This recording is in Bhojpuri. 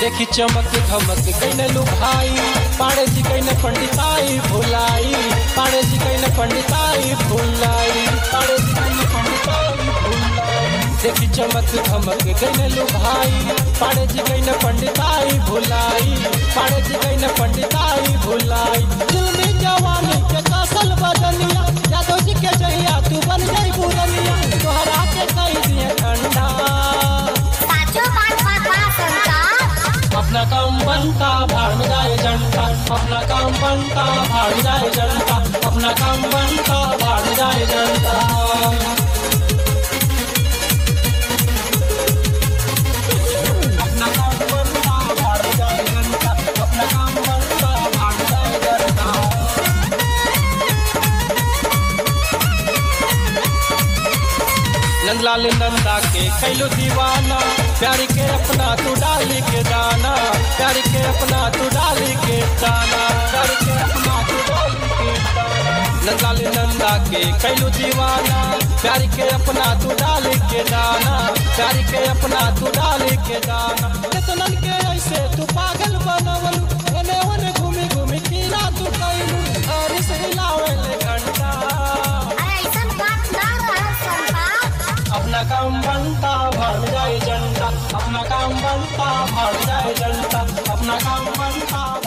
देखी चमक धमक कैन लुभाई पाड़े जी कैन पंडिताई भुलाई पाड़े जी कैन पंडिताई भुलाई पाड़े जी कैन पंडिताई भुलाई देखी चमक धमक कैन लुभाई पाड़े जी कैन पंडिताई भुलाई पाड़े जी कैन पंडिताई भुलाई दिल में जवानी के कसल बदलिया यादव जी के जहिया तू बन जाई बुरनिया तोहरा के कही दिए ठंडा साचो बात बात बा संता अपना काम बनता भाड़ जाए जनता अपना काम बनता भाड़ जाए जनता अपना काम बनता भाड़ जाए जनता अपना काम बनता भाड़ जाए जनता अपना काम बनता भाड़ जाए जनता नंदलाल नंदा के कैलो दीवाना प्यार के अपना तू डाली के दाना प्यार के अपना तू डाली के दाना प्यार के अपना तू डाली के दाना नंदलाल नंदा के कैलो दीवाना प्यार के अपना तू डाली के दाना प्यार के अपना तू डाली के दाना केतनन के ऐसे तू पागल बनवलू एने ओने घूमी घूमी कीड़ा तू कैलू हरी से हिलावे ले घंटा अरे ऐसन बात ना रह संता अपना काम बनता भाड़ जाए जनता अपना काम बनता भाड़ जाए जनता अपना काम बनता